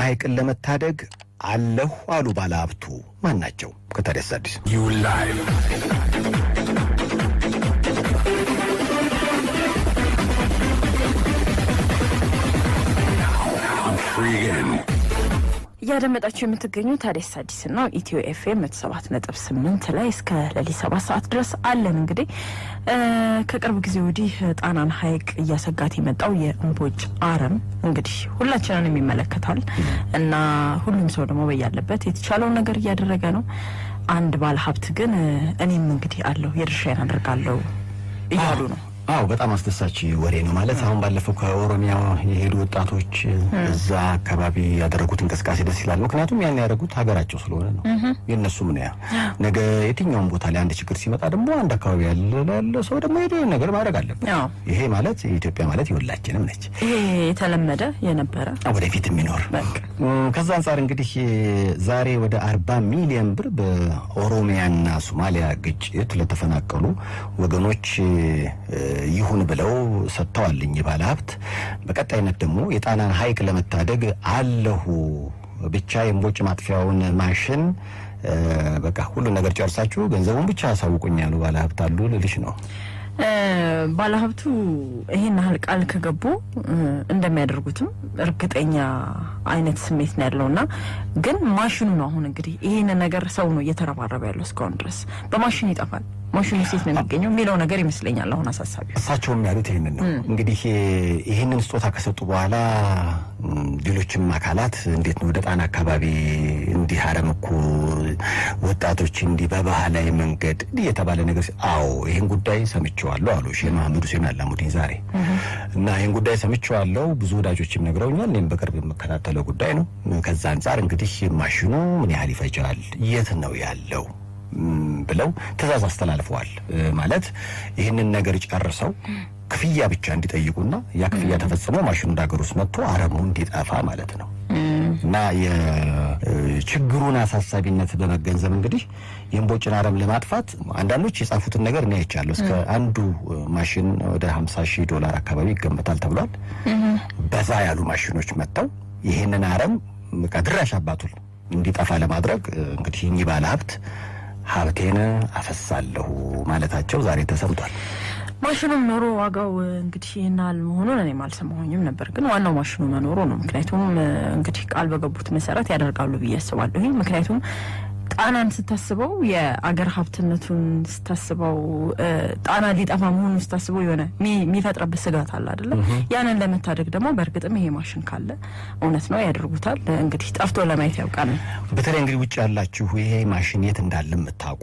ሐይቅን ለመታደግ አለሁ አሉ ባለሀብቱ። ማን ናቸው? ከታዲያስ አዲስ እያደመጣችሁ የምትገኙ ታዲያስ አዲስ ነው። ኢትዮ ኤፍኤም መቶ ሰባት ነጥብ ስምንት ላይ እስከ ሌሊት ሰባት ሰዓት ድረስ አለን። እንግዲህ ከቅርብ ጊዜ ወዲህ ጣናን ሐይቅ እያሰጋት የመጣው የእምቦጭ አረም እንግዲህ ሁላችንን ይመለከታል እና ሁሉም ሰው ደግሞ በያለበት የተቻለውን ነገር እያደረገ ነው። አንድ ባለ ሀብት ግን እኔም እንግዲህ አለሁ የድርሻዬን አደርጋለሁ እያሉ ነው። አዎ በጣም አስደሳች ወሬ ነው። ማለት አሁን ባለፈው ከኦሮሚያ የሄዱ ወጣቶች እዛ አካባቢ ያደረጉት እንቅስቃሴ ደስ ይላል። ምክንያቱም ያን ያደረጉት ሀገራቸው ስለሆነ ነው። የእነሱም ነው ያ ነገ የትኛውም ቦታ ላይ አንድ ችግር ሲመጣ ደግሞ አንድ አካባቢ ያለ ሰው ደግሞ ሄዶ ነገር ማድረግ አለበት። ይሄ ማለት ኢትዮጵያ ማለት የሁላችንም ነች። ይሄ የተለመደ የነበረ ወደፊት የሚኖር ከዛ አንጻር እንግዲህ ዛሬ ወደ አርባ ሚሊዮን ብር በኦሮሚያና ሶማሊያ ግጭት ለተፈናቀሉ ወገኖች ይሁን ብለው ሰጥተዋልኝ ባለ ሀብት። በቀጣይነት ደግሞ የጣናን ሐይቅ ለመታደግ አለሁ ብቻ የእምቦጭ ማጥፊያውን ማሽን በቃ ሁሉን ነገር ጨርሳችሁ ገንዘቡን ብቻ አሳውቁኝ ያሉ ባለ ሀብት አሉ ልልሽ ነው። ባለሀብቱ ይሄን ያህል ቃል ከገቡ እንደሚያደርጉትም እርግጠኛ አይነት ስሜት ነው ያለው እና ግን ማሽኑ ነው አሁን እንግዲህ ይሄን ነገር ሰው ነው እየተረባረበ ያለው እስካሁን ድረስ በማሽን ይጠፋል ማሽኑ ሴት ነው የሚገኘው የሚለው ነገር ይመስለኛል አሁን አሳሳቢ። እሳቸውም ያሉት ይህንን ነው። እንግዲህ ይህንን ስጦታ ከሰጡ በኋላ ሌሎችም አካላት እንዴት ነው ወደ ጣና አካባቢ እንዲህ አረም እኮ ወጣቶች እንዲህ በባህላዊ መንገድ እንዲህ የተባለ ነገር አዎ ይህን ጉዳይ ሰምቼዋለሁ አሉ ሼህ መሐመድ ሁሴን አላሙዲን ዛሬ እና ይህን ጉዳይ ሰምቼዋለሁ ብዙ ወዳጆችም ነግረውኛል። እኔም በቅርብ የምከታተለው ጉዳይ ነው። ከዛ አንጻር እንግዲህ ማሽኑ ምን ያህል ይፈጃል፣ የት ነው ያለው ብለው ትዕዛዝ አስተላልፈዋል። ማለት ይህንን ነገር ጨርሰው ክፍያ ብቻ እንዲጠይቁና ያ ክፍያ ተፈጽሞ ማሽኑ ወደ ሀገር ውስጥ መጥቶ አረሙ እንዲጠፋ ማለት ነው እና የችግሩን አሳሳቢነት በመገንዘብ እንግዲህ የእምቦጭን አረም ለማጥፋት አንዳንዶች የጻፉትን ነገር እኔ አይቻለሁ። እስከ አንዱ ማሽን ወደ ሀምሳ ሺህ ዶላር አካባቢ ይገመታል ተብሏል። በዛ ያሉ ማሽኖች መጥተው ይህንን አረም በቃ ድራሽ አባቱን እንዲጠፋ ለማድረግ እንግዲህ እኚህ ባለ ሀብት ሀብቴን አፈሳለሁ ማለታቸው ዛሬ ተሰምቷል። ማሽኑም ኖሮ ዋጋው እንግዲህ ይህን ያህል መሆኑን እኔም አልሰማሁኝም ነበር። ግን ዋናው ማሽኑ መኖሩ ነው። ምክንያቱም እንግዲህ ቃል በገቡት መሰረት ያደርጋሉ ብዬ አስባለሁ። ምክንያቱም ጣናን ስታስበው የአገር ሀብትነቱን ስታስበው ጣና ሊጠፋ መሆኑን ስታስበው የሆነ የሚፈጥረበት ስጋት አለ አይደለ? ያንን ለመታደግ ደግሞ በእርግጥም ይሄ ማሽን ካለ እውነት ነው ያደርጉታል። እንግዲህ ጠፍቶ ለማየት ያውቃል። በተለይ እንግዲህ ውጭ ያላችሁ ይሄ ማሽን የት እንዳለ የምታውቁ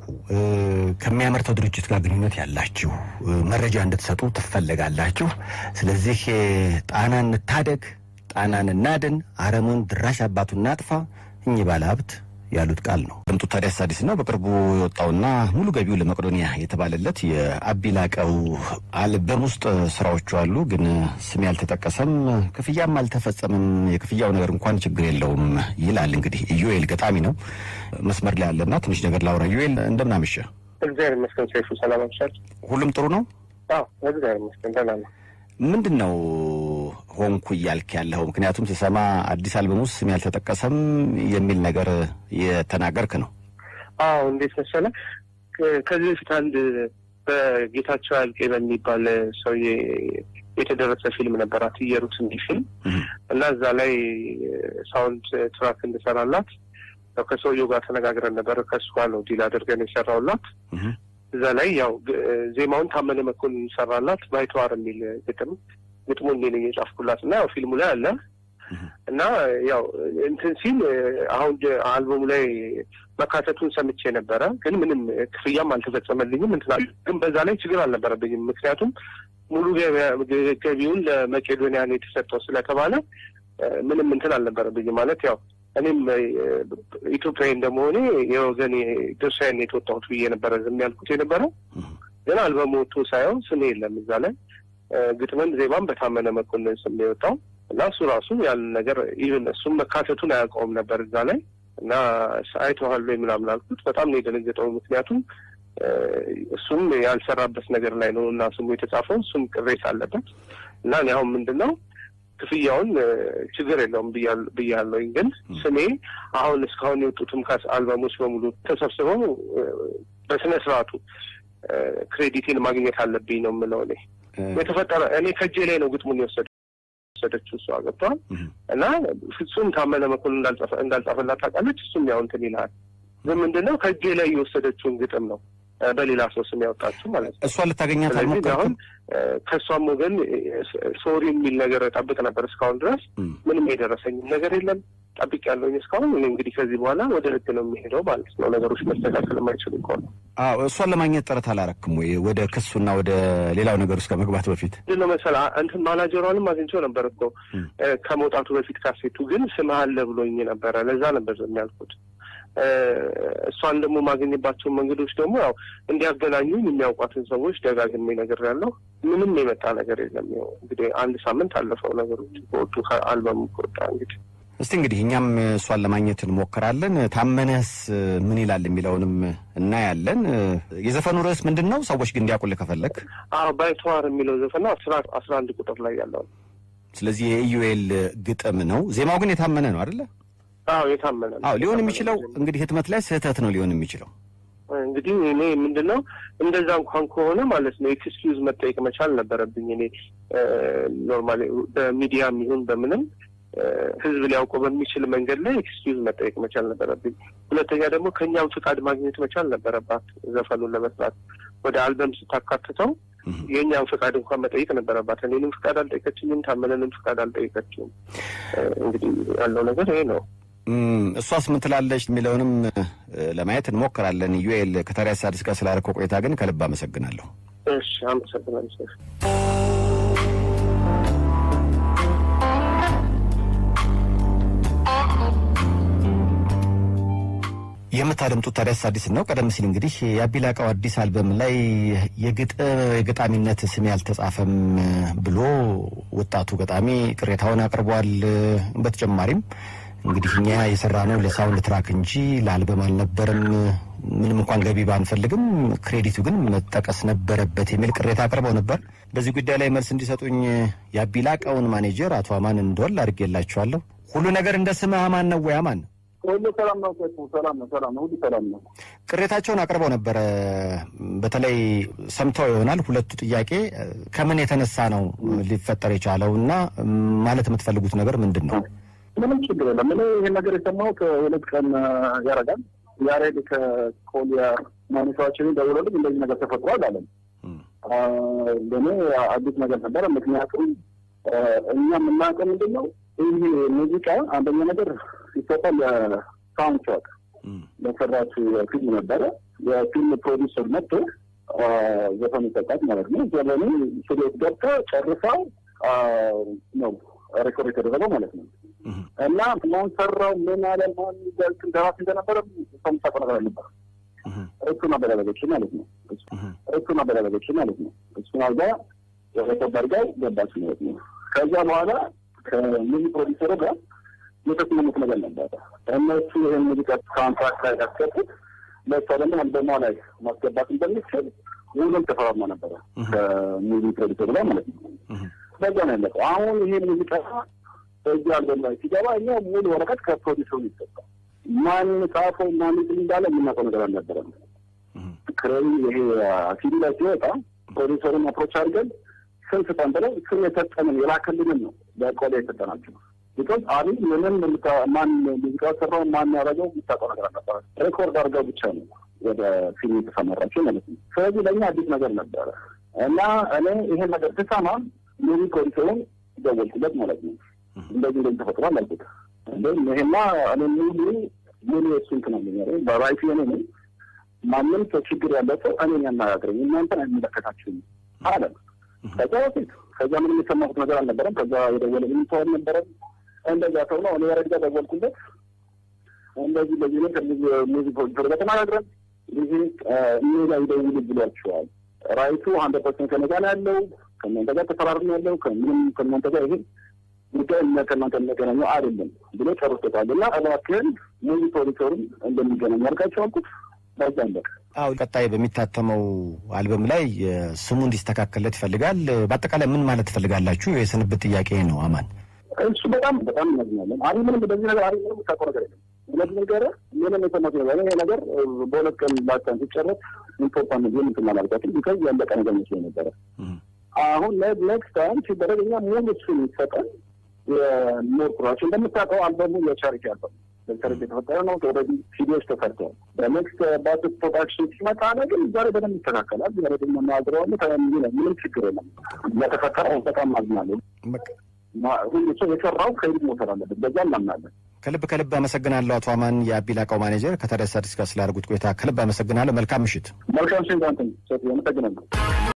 ከሚያመርተው ድርጅት ጋር ግንኙነት ያላችሁ መረጃ እንድትሰጡ ትፈለጋላችሁ። ስለዚህ ጣናን እንታደግ፣ ጣናን እናድን፣ አረሙን ድራሽ አባቱን እናጥፋ እኚህ ባለ ሀብት ያሉት ቃል ነው። ድምጡ ታዲያስ አዲስ ነው። በቅርቡ የወጣውና ሙሉ ገቢው ለመቄዶንያ የተባለለት የአቢላቀው አልበም ውስጥ ስራዎቹ አሉ፣ ግን ስም ያልተጠቀሰም ክፍያም አልተፈጸምም። የክፍያው ነገር እንኳን ችግር የለውም ይላል። እንግዲህ ኢዩኤል ገጣሚ ነው መስመር ላይ ያለና ትንሽ ነገር ላውራ። ኢዩኤል እንደምን አመሸ? እግዚአብሔር ይመስገን። ሰይፉ ሰላም አምሻል? ሁሉም ጥሩ ነው? አዎ እግዚአብሔር ይመስገን ደህና ነው። ምንድን ነው ሆንኩ እያልክ ያለው? ምክንያቱም ስሰማ አዲስ አልበም ውስጥ ስም ያልተጠቀሰም የሚል ነገር የተናገርክ ነው። አዎ እንዴት መሰለህ፣ ከዚህ በፊት አንድ በጌታቸው አልቄ በሚባል ሰውዬ የተደረሰ ፊልም ነበራት እየሩት እንዲህ ፊልም እና እዛ ላይ ሳውንድ ትራክ እንድሰራላት ያው ከሰውየው ጋር ተነጋግረን ነበር። ከእሱ ጋር ነው ዲል አድርገን የሰራውላት እዛ ላይ ያው ዜማውን ታመነ መኮንን ሰራላት። ባይተዋር የሚል ግጥም ግጥሙ እኔ ነኝ የጻፍኩላት እና ያው ፊልሙ ላይ አለ እና ያው እንትን ሲል አሁን አልበሙ ላይ መካተቱን ሰምቼ ነበረ፣ ግን ምንም ክፍያም አልተፈጸመልኝም። እንትና ግን በዛ ላይ ችግር አልነበረብኝም። ምክንያቱም ሙሉ ገቢውን ለመቄዶንያ ነው የተሰጠው ስለተባለ ምንም እንትን አልነበረብኝም ማለት ያው እኔም ኢትዮጵያዊ እንደመሆኔ የወገን ድርሻዬን የተወጣሁት ብዬ ነበረ ዝም ያልኩት የነበረው። ግን አልበሙ ወጥቶ ሳየው ስሜ የለም እዛ ላይ ግጥምም ዜማም በታመነ መኮንን ስም የወጣው እና እሱ ራሱ ያንን ነገር ኢቭን እሱም መካተቱን አያውቀውም ነበር እዛ ላይ እና አይተዋል ወይ ምናምን አልኩት። በጣም ነው የደነገጠው። ምክንያቱም እሱም ያልሰራበት ነገር ላይ ነው እና ስሙ የተጻፈው እሱም ቅሬታ አለበት እና እኔ አሁን ምንድን ነው ክፍያውን ችግር የለውም ብያለሁኝ። ግን ስሜ አሁን እስካሁን የወጡትም አልበሞች በሙሉ ተሰብስበው በስነ ስርዓቱ ክሬዲቴን ማግኘት አለብኝ ነው የምለው። እኔ የተፈጠረ እኔ ከእጄ ላይ ነው ግጥሙን የወሰደ ወሰደችው እሷ ገብቷል። እና ፍጹም ታመነ መኮንን እንዳልጻፈላት ታውቃለች። እሱም ያው እንትን ይልሃል። ግን ምንድነው ከእጄ ላይ የወሰደችውን ግጥም ነው በሌላ ሰው ስም ያወጣችሁ ማለት ነው። እሷን ልታገኛት ስለዚህ አሁን ከእሷም ወገን ሶሪ የሚል ነገር ጠብቅ ነበር። እስካሁን ድረስ ምንም የደረሰኝም ነገር የለም። ጠብቅ ያለውኝ እስካሁን እኔ እንግዲህ ከዚህ በኋላ ወደ ህግ ነው የሚሄደው ማለት ነው። ነገሮች መስተካከል የማይችሉ ከሆነ አዎ፣ እሷን ለማግኘት ጥረት አላረክም ወይ? ወደ ክሱና ወደ ሌላው ነገር ውስጥ ከመግባት በፊት ምንድን ነው መሰለህ እንትን ማናጀሯንም አግኝቼው ነበር እኮ ከመውጣቱ በፊት ካሴቱ ግን ስምህ አለ ብሎኝ ነበረ። ለዛ ነበር የሚያልኩት እሷን ደግሞ ማገኝባቸውን መንገዶች ደግሞ ያው እንዲያገናኙኝ የሚያውቋትን ሰዎች ደጋግሜ ነገር ያለው ምንም የመጣ ነገር የለም። ያው እንግዲህ አንድ ሳምንት አለፈው ነገሮች ከወጡ ከአልበሙ ከወጣ እንግዲህ እስቲ እንግዲህ እኛም እሷን ለማግኘት እንሞክራለን። ታመነስ ምን ይላል የሚለውንም እናያለን። የዘፈኑ ርዕስ ምንድን ነው? ሰዎች ግን እንዲያውቁልህ ከፈለግ አዎ ባይተዋር የሚለው ዘፈን አስራ አንድ ቁጥር ላይ ያለው ስለዚህ የኢዩኤል ግጥም ነው። ዜማው ግን የታመነ ነው አይደለ? አዎ የታመነ ነው። አዎ ሊሆን የሚችለው እንግዲህ ህትመት ላይ ስህተት ነው ሊሆን የሚችለው። እንግዲህ እኔ ምንድን ነው እንደዛ እንኳን ከሆነ ማለት ነው ኤክስኪውዝ መጠየቅ መቻል ነበረብኝ። እኔ ኖርማሊ በሚዲያም ይሁን በምንም ህዝብ ሊያውቀው በሚችል መንገድ ላይ ኤክስኪውዝ መጠየቅ መቻል ነበረብኝ። ሁለተኛ ደግሞ ከእኛም ፍቃድ ማግኘት መቻል ነበረባት። ዘፈኑን ለመስራት ወደ አልበም ስታካትተው የእኛም ፍቃድ እንኳን መጠየቅ ነበረባት። እኔንም ፍቃድ አልጠየቀችኝም፣ ታመነንም ፍቃድ አልጠየቀችም። እንግዲህ ያለው ነገር ይሄ ነው። እሷስ ምን ትላለች የሚለውንም ለማየት እንሞክራለን። ዩኤል ከታዲያስ አዲስ ጋር ስላደረከው ቆይታ ግን ከልብ አመሰግናለሁ። እሺ አመሰግናለሁ። የምታደምጡት ታዲያስ አዲስ ነው። ቀደም ሲል እንግዲህ የአቢላቃው አዲስ አልበም ላይ የገጣሚነት ስሜ አልተጻፈም ብሎ ወጣቱ ገጣሚ ቅሬታውን አቅርቧል። በተጨማሪም እንግዲህ እኛ የሰራ ነው ለሳውንድ ትራክ እንጂ ለአልበም አልነበረም። ምንም እንኳን ገቢ ባንፈልግም ክሬዲቱ ግን መጠቀስ ነበረበት የሚል ቅሬታ አቅርበው ነበር። በዚህ ጉዳይ ላይ መልስ እንዲሰጡኝ የአቢላቃውን ማኔጀር አቶ አማን እንደወል አድርጌላቸዋለሁ። ሁሉ ነገር እንደ ስምህ አማን ነው ወይ? አማን ሁሉ ሰላም ነው። ሰላም ነው። ሰላም ነው። ሁሉ ሰላም ነው። ቅሬታቸውን አቅርበው ነበረ። በተለይ ሰምተው ይሆናል። ሁለቱ ጥያቄ ከምን የተነሳ ነው ሊፈጠር የቻለው እና ማለት የምትፈልጉት ነገር ምንድን ነው? ምንም ችግር የለም። እኔ ይህን ነገር የሰማው ከሁለት ቀን ያረጋል ያሬድ ከኮሊያ ማኔታዎችን ደውሎልኝ እንደዚህ ነገር ተፈጥሯል አለን። ለእኔ አዲስ ነገር ነበረ። ምክንያቱም እኛ የምናውቀው ምንድን ነው ይህ ሙዚቃ አንደኛ ነገር ይሰጣል ለሳውንድ ትራክ ለሰራችው ፊልም ነበረ። የፊልም ፕሮዲሰር መጥቶ ዘፈኑ ይሰጣት ማለት ነው። ዘፈኑ ስሌት ገብታ ጨርሳው ነው ሬኮርድ የተደረገው ማለት ነው። እና ማን ሰራው ምን አለ ማን ደራሲ እንደነበረ ሰምታውቀው ነገር አልነበረ። እሱን አበላለገች ማለት ነው። እሱን አበላለገች ማለት ነው። እሱን አልጋ ሬኮርድ አድርጋ ገባች ማለት ነው። ከዛ በኋላ ከሙዚክ ፕሮዲሰሩ ጋር የተስማሙት ነገር ነበረ። እነሱ ይህን ሙዚቃ ኮንትራክት ላይ ያስገቡት ለእሷ ደግሞ አልበሟ ላይ ማስገባት እንደሚችል ውሉም ተፈራርማ ነበረ ከሙዚክ ፕሮዲሰሩ ላይ ማለት ነው። በዛ ነው ያለቀው። አሁን ይሄ ሙዚቃ በዚህ አልበም ላይ ሲገባ እኛ ሙሉ ወረቀት ከፕሮዲሰሩ ይሰጣል። ማን ጻፈው ማን እንዳለ የምናውቀው ነገር አልነበረም። ክሬይ ይሄ ሲዲ ላይ ሲወጣ ፕሮዲሰሩን አፕሮች አድርገን ስም ስጠን ብለው ስም የሰጠንን የላከልንን ነው በቆሌ የሰጠናቸው። ቢኮዝ አብይ ምንም ማን ሙዚቃ ሰራው ማን ያደረገው የምታውቀው ነገር አልነበረ። ሬኮርድ አድርገው ብቻ ነው ወደ ፊልም የተሰማራቸው ማለት ነው። ስለዚህ ለእኛ አዲስ ነገር ነበረ እና እኔ ይሄን ነገር ስሰማ ሙዚክ ፕሮዲሰሩን ደወልኩለት ማለት ነው። እንደዚህ እንደዚህ ተፈጥሯል አልኩት። እንደም ይሄማ እኔ ሙሉ ሙሉ የሱ እንትን ነው በራይት የኔ ነው። ማንም ሰው ችግር ያለው ሰው እኔን ያነጋግረኝ እናንተን አይመለከታችሁም አለ። ከዛ በፊት ከዛ ምንም የሰማሁት ነገር አልነበረም። ከዛ የደወለልኝ ሰው አልነበረም። እንደዛ ሰው ነው እኔ ያረጋ ደወልኩለት። እንደዚህ በዚህ ነው ከሙዚክ ፕሮዲሰር ጋር ተነጋግረን ይሄ እኔ ላይ ደውሉ ብሏቸዋል። ራይቱ አንድ ፐርሰንት ከነጋ ነው ያለው ከእናንተ ጋር ተፈራርም ያለው ከምንም ከእናንተ ጋር ይሄ ጉዳይ ከእናንተ የሚገናኘው አይደለም ብሎ ጨርሶታል። እና እባክህን ሙዚክ ፕሮዲሰሩም እንደሚገናኝ ያልካቸው አልኩት። በዛ አለቀ። አዎ ቀጣይ በሚታተመው አልበም ላይ ስሙ እንዲስተካከልለት ይፈልጋል። በአጠቃላይ ምን ማለት ትፈልጋላችሁ? የስንብት ጥያቄ ነው አማን። እሱ በጣም በጣም እናዝናለን። አሪ ምንም በዚህ ነገር አሪ ምንም የምታውቀው ነገር የለም። ሁለት ነገር ምንም የሰማት ነገር ይሄ ነገር በሁለት ቀን ላቻን ሲጨረስ ኢምፖርታንት ዜን እንትን አላልኳትም ቢካዝ ያለቀ ነገር መስሎኝ ነበረ። አሁን ኔክስት ታይም ሲደረግ እኛ ሙሉ እሱን ይሰጠን የሞር ኩራቸው እንደምታውቀው አልበሙ የቻሪቲ አልበሙ በቻሪቲ የተፈጠረ ነው። ኦልሬዲ ሲዲዎች ተሰርተዋል። በኔክስት ባት ፕሮዳክሽን ሲመጣ ግን ዛሬ በደንብ ይስተካከላል። ዛሬ ደግሞ ናግረዋለ ምንም ችግር የለም። ለተፈጠረው በጣም አዝናለሁ። ሁሉ ሰው የሰራው ከሂድ መውሰድ አለበት። በዛ እናምናለን። ከልብ ከልብ አመሰግናለሁ አቶ አማን የአቢላቃው ማኔጀር ከታዲያስ አዲስ ጋር ስላደረጉት ቆይታ ከልብ አመሰግናለሁ። መልካም ምሽት። መልካም ሽንዛንትን ሰ አመሰግናለሁ።